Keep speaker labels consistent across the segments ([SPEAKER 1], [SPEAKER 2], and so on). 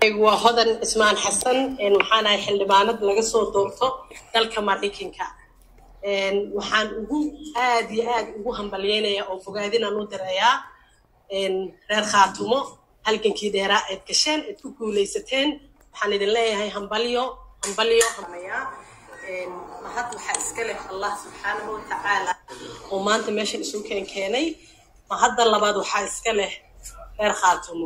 [SPEAKER 1] waa hodan cismaan xasan waxaan ahay xildhibaanad laga soo doorto dalka maraykanka waxaan ugu aad iyo aad ugu hambalyeynayaa oo fogaadinaan u dirayaa reer khaatumo halgankii dheeraa eed gasheen eed ku guulaysateen waxaan idin leeyahay hambalyo hambalyo hamayaa mahad waxaa iska leh allah subxaanahu watacaala oo maanta meeshan isu keen keenay mahadda labaad waxaa iska leh reer khaatumo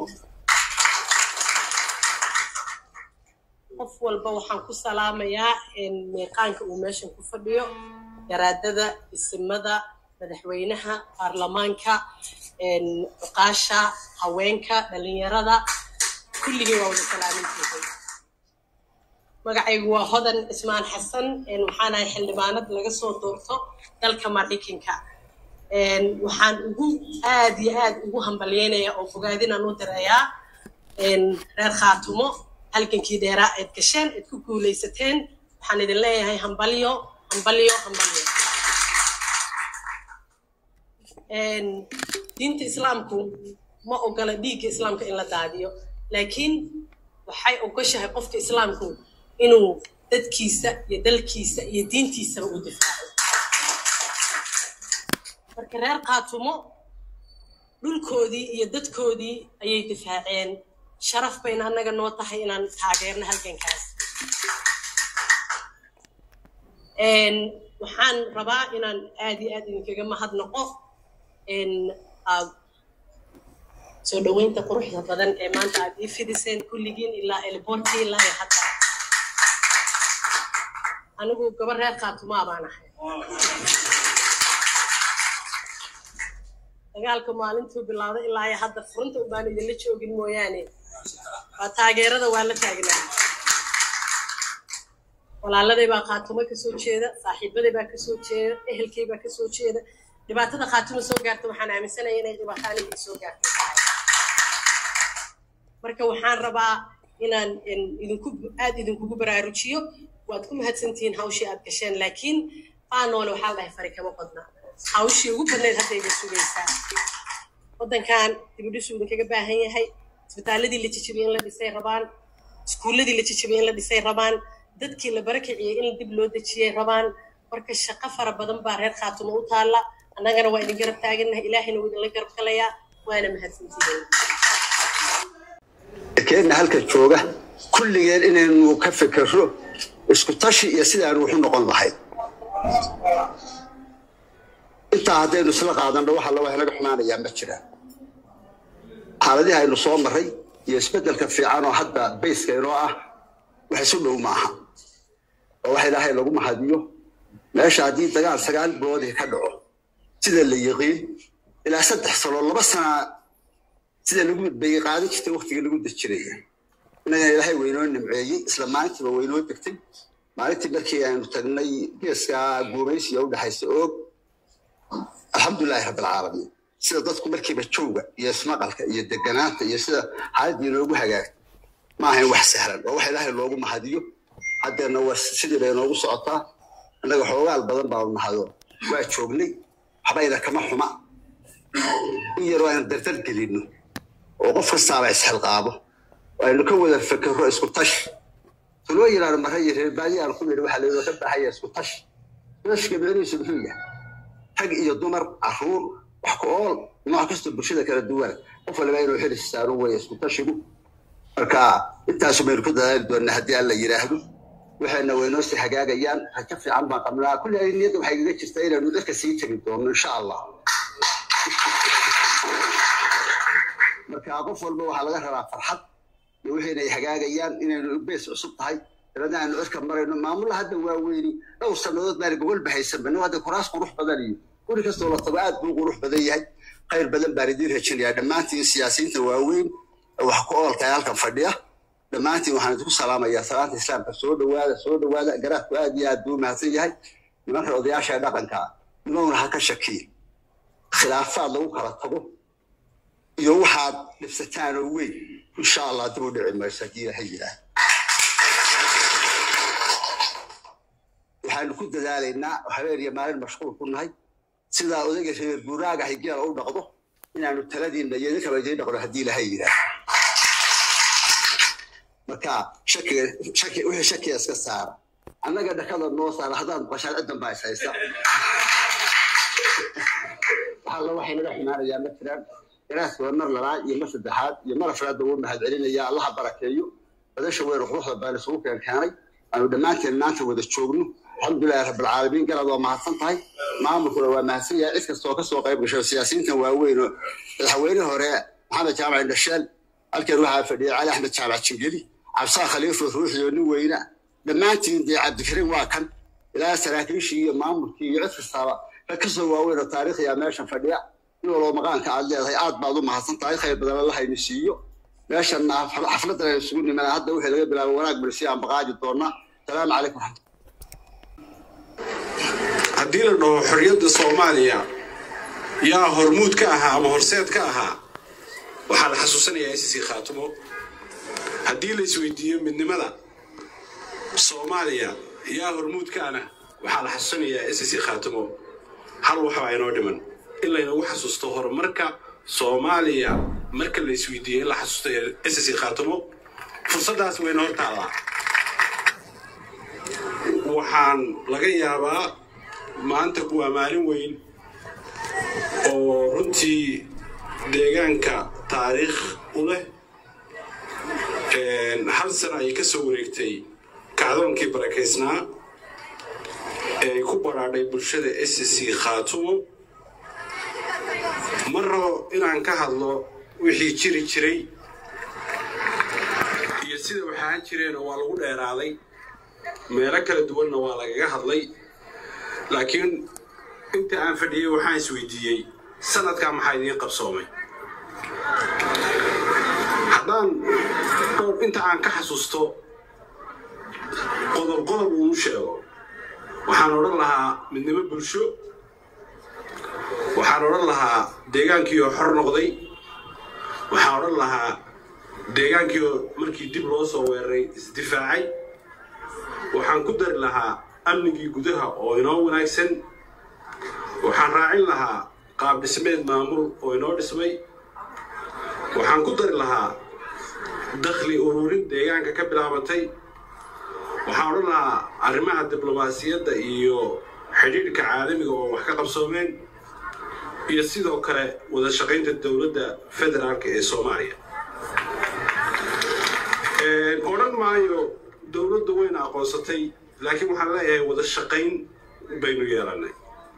[SPEAKER 1] qof walba waxaan ku salaamayaa meeqaanka uu meeshan ku fadhiyo garaadada isimada madaxweynaha baarlamaanka cuqaasha haweenka dhalinyarada kulligii waa wada salaamintiiday magacaygu waa hodan cismaan xasan waxaan ahay xildhibaanad laga soo doorto dalka maraykanka waxaan ugu aad iyo aad ugu hambalyeynayaa oo fogaadinaan u dirayaa reer khaatumo halgankii dheeraa eed gasheen eed ku guulaysateen waxaan idin leeyahay hambalyo hambalyo hambalyo diinta islaamku ma ogola dhiigga islaamka in la daadiyo laakiin waxay ogoshahay qofka islaamku inuu dadkiisa iyo dalkiisa iyo diintiisaba u difaaco marka reer khaatumo dhulkoodii iyo dadkoodii ayay difaaceen sharaf bayna annaga noo tahay inaan taageerno halgankaas waxaan rabaa inaan aad iyo aad idinkaga mahadnaqo soo dhoweynta quruxda badan ee maanta aad ii fidiseen kulligiin ilaa elborti ilaa iyo hadda anigu gabar reer khaatumaa baan ahay dagaalka maalintuu bilowday ilaa iyo hadda furunta ubaan idinla joogin mooyaane waa taageerada waa la taagnaa walaaladay baa khaatumo kasoo jeeda saaxiibaday baa kasoo jeeda ehelkay baa kasoo jeeda dhibaatada khaatumo soo gaarta waxaan aaminsanaya inay dhibaataanigii soo gaartay tahay marka waxaan rabaa inaan idinku aad idinkugu baraarujiyo waad ku mahadsantihiin hawshii aad gasheen laakiin faanoole waxaa la dhahay fari kama qodna hawshii ugu badnayd hadda iga sugaysaa waddankan dibudhisu idinkaga baahan yahay isbitaaladii la jijibiyey in la dhisay rabaan iskuulladii la jijibiyey in la dhisay rabaan dadkii la barakiciyey in dib loo dejiyey rabaan marka shaqo fara badan baa reer khaatumo u taalla annagana waa idin garab taagannahay ilaahayna wuu idinla garab galayaa waana mahadsantihiin
[SPEAKER 2] keenna halka jooga kulligeen inaynu ka fikirro isku tashi iyo sidaanu wuxu noqon lahayd intaa haddaynu isla qaadanno waxa la wax naga xumaanayaa ma jiraan xaaladihii aynu soo marray iyo isbeddelka fiican oo hadda bayska inoo ah wax isu dhow maaha oo wax ilaahay lagu mahadiyo meesha haddii dagaal sagaal biloodii ka dhaco sida la yiqiin ilaa saddex sano laba sana sida lagu bayay qaadan jirtay waktigii lagu dejiraya innagana ilaahay waynoo nimceeyey isla maalintiiba waynoo degtay maalintii markii aynu tagnay geeska guumaysiga u dhexaysa oog alxamdulilahi rabbilcaalamiin sida dadku markiiba jooga iyo ismaqalka iyo deganaanta iyo sida xaaladii inoogu hagaagtay ma ahayn wax sahlan oo wax ilaahay loogu mahadiyo haddeena waa sidii bay inoogu socotaa innaga xoogaal badan baanu nahado waa joognay waxbayna kama xuma in yaroo aynu dardar gelinno oo qof kastaaba isxilqaabo oo aynu ka wada fekerro isku tashi tuloo yidhaahdo marra iyo reer baadi aan ku nidhi waxaa laynoo ka baahaya isku tashi tashka micnihiisu muxuu yahay rag iyo dumar carruur wax ku ool nooc kastoo bulshada kala duwana qof waliba inuu xili saaro weeye isku tashigu marka intaasu baynu ku dadaali doonnaa haddii alla yidhaahdo waxayna waynoo sii hagaagayaan rajo fiican baan qabnaa kulli ay niyadda waxay igaga jirtaa inaynu dadka sii tegi doonno insha allah marka qof walba waxaa laga rabaa farxad iyo wixayna ay hagaagayaan inaynu bees cusub tahay dabadna aynu cirka marayno maamulla hadda waa weyni dhowr sannadood baana gogol bahaysanba nin hadda kuraas qurux badan iyo guri kastoo la tago aad buu qurux badan yahay khayr badan baan idiin rajinayaa dhammaantiin siyaasiyiinta waaweyn wax ku ooltahay halkan fadhiya dhammaantiin waxaan idinku salaamayaa salaanta islaamka soo dhowaada soo dhowaada garaadku aad iyo aad buu mahadsan yahay nimanka odayaasha ee dhaqanka nimowna ha ka shakiye khilaafaad lagu kala tago iyo waxaad dhibsataan oo weyn insha allah dib u dhici mayso haddii ilahay yidhaah waxaanu ku dadaalaynaa habeen iyo maalin mashquul ku nahay sidaa odayga reer guuraaga higeela u dhaqdo inaanu taladiinna iyo idinkaba idiin dhaqno haddii ilahay yidhaah marka shakiga shaki wixii shakiga iska saara annaga dhakada noo saara haddaad maqashaan ciddan baa is haysta waxalla waxay naga xumaanayaa ma jiraan ilaas waa mar labaad iyo mar saddexaad iyo mar afraadba wuu mahad celinaya allaha barakeeyo badasha weyn quruxda baan isugu keen keenay aanu dhammaanteen maanta wada joogno alxamdulilahi rabbilcaalamiin galaad waa mahadsan tahay maamulkuna waa mahadsan yahay cid kastoo kasoo qayb gasho siyaasiyiintan waaweyn oo madaxweyne hore maxamed jaamac indhasheel halkan waxaa fadhiyay cali axmed jaamac jingeli cabsaa khaliifo ruuxiyo nin weyna dhammaantiin dee cabdikariim waa kan ilaa saraakiishii iyo maamulkii iyo cid kastaaba rag kasoo waaweyn oo taariikhiya meeshan fadhiya in waloo maqaanka aad leedahay aad baad u mahadsan tahay khayr badan alla haynu siiyo meeshan xafladan aynu isugu nimana hadda wixii laga bilaabo wanaag balsi aan baqaaji doonaa salaamu calaykum raxmat
[SPEAKER 3] haddii la dhaho xorriyadda soomaaliya yaa hormuud ka ahaa ama horseed ka ahaa waxaa la xasuusanayaa isisi khaatumo haddii la isweydiiyo midnimada soomaaliya yaa hormuud ka ana waxaa la xasuusanayaa isisi khaatumo hal waxbaa inoo dhiman in laynagu xasuusto horumarka soomaaliya marka la isweydiiyo in la xasuusto isisi khaatumo fursaddaas wayna hor taallaa waxaan laga yaabaa maanta waa maalin weyn oo runtii deegaanka taariikh u leh hal sana ay ka soo wareegtay kacdoonkii barakaysnaa ee ay ku baraadhay bulshada s c khaatumo ma rabo inaan ka hadlo wixii jiri jiray iyo sida waxaan jireenoo waa lagu dheeraaday meelo kala duwanna waa lagaga hadlay laakiin inta aan fadhiyey waxaan isweydiiyey sanadkaa maxaa idiin qabsoomay haddaan dhowr inta aan ka xasuusto qodob qodob uu sheego waxaan odhan lahaa midnimo bulsho waxaan odhan lahaa deegaankiioo xor noqday waxaan odhan lahaa deegaankiioo markii dib loo soo weeraray isdifaacay waxaan ku dari lahaa amnigii gudaha oo inoo wanaagsan waxaan raacin lahaa qaab dhismeed maamul oo inoo dhismay waxaan ku dari lahaa dakhli ururin deegaanka ka bilaabatay waxaan odhan lahaa arrimaha diblomaasiyadda iyo xidhiidhka caalamiga oo wax ka qabsoomeen iyo sidoo kale wada shaqaynta dowladda federaalka ee soomaaliya odhan maayo dowladda wayna aqoonsatay laakiin waxaan leeyahay wada shaqayn baynu yeelannay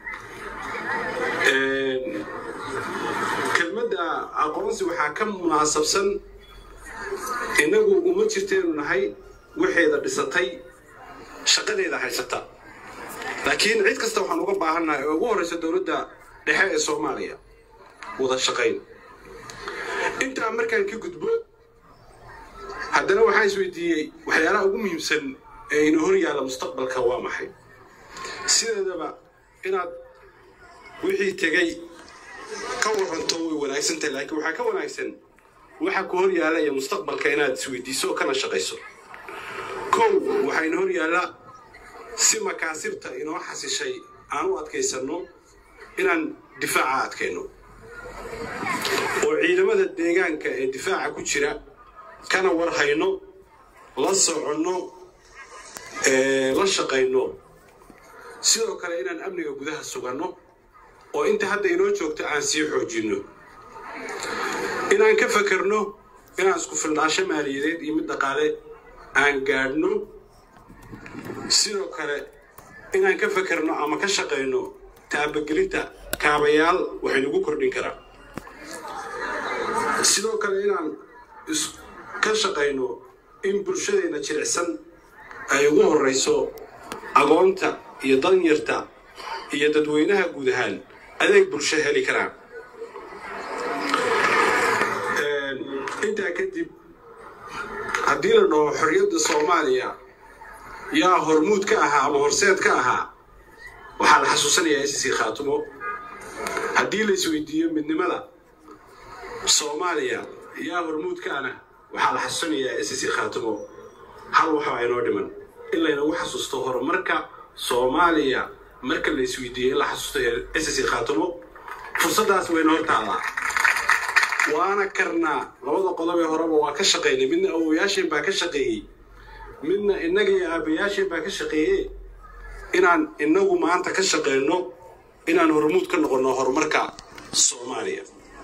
[SPEAKER 3] kelmadda aqoonsi waxaa ka munaasabsan innagu uma jirteenu nahay waxeeda dhisatay shaqadeeda haysata laakiin cid kasta waxaan uga baahannahay oo ugu horraysa dowladda dhexe ee soomaaliya wada shaqayn intaa markaan ka gudbo haddana waxaan isweydiiyey waxyaalaha ugu muhiimsan ee ina hor yaalla mustaqbalka waa maxay sideedaba inaad wixii tegay ka waranto way wanaagsan tahay laakiin waxaa ka wanaagsan waxa ku hor yaalla iyo mustaqbalka inaad isweydiiso kana shaqayso kow waxaa ina hor yaalla si makaasibta inoo xasishay aan u adkaysanno inaan difaaca adkayno oo ciidamada deegaanka ee difaaca ku jira kana war hayno la soconno la shaqayno sidoo kale inaan amniga gudaha suganno oo inta hadda inoo joogto aan sii xoojinno inaan ka fakerno inaan isku filnaasho maaliyadeed iyo mid dhaqaale aan gaadhno sidoo kale inaan ka fakerno ama ka shaqayno taabagelinta kaabayaal waxaynugu kordhin karaa sidoo kale inaan ka shaqayno in bulshadeenna jilicsan ay ugu horrayso agoonta iyo danyarta iyo dadweynaha guud ahaan adeeg bulsho heli karaan intaa kadib haddii la dhaho xorriyadda soomaaliya yaa hormuud ka ahaa ama horseed ka ahaa waxaa la xasuusanayaa isisi khaatumo haddii la isweydiiyo midnimada soomaaliya yaa hormuud ka ana waxaa la xasuusanayaa isisi khaatumo hal waxbaa inoo dhiman in laynagu xasuusto horumarka soomaaliya marka la isweydiiyo in la xasuusto isisi khaatumo fursaddaas wayna hor taallaa waana karnaa labada qodob ee horeba waa ka shaqaynay midna awowayaasheen baa ka shaqeeyey midna innaga iyo aabayaasheen baa ka shaqeeye inaan innagu maanta ka shaqeyno inaan hormuud ka noqonno horumarka soomaaliya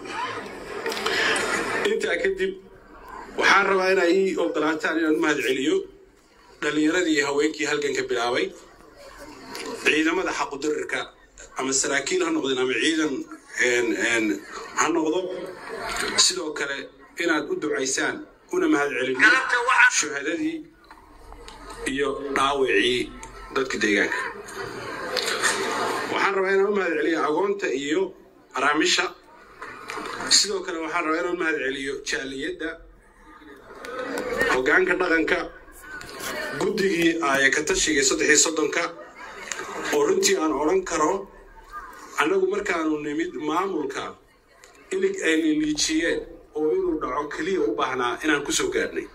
[SPEAKER 3] intaa kadib waxaan rabaa inaa ii ogolaataan inaan mahad celiyo dhallinyaradii iyo haweenkii halganka bilaabay ciidamada xaqudarirka ama saraakiil ha noqdeen ama ciidan ha noqdo sidoo kale inaad u ducaysaan una mahad celino shuhadadii iyo dhaawacii dadka deegaanka waxaan rabaa inaan u mahad celiyo agoonta iyo araamisha sidoo kale waxaan rabaa inaan u mahad celiyo jaaliyadda hoggaanka dhaqanka guddigii aaya ka tashiga saddexii soddonka oo runtii aan odhan karo annagu markaanu nimid maamulka ilig ay liliijiyeen oo inuu dhaco keliya u baahnaa inaan ku soo gaadhnay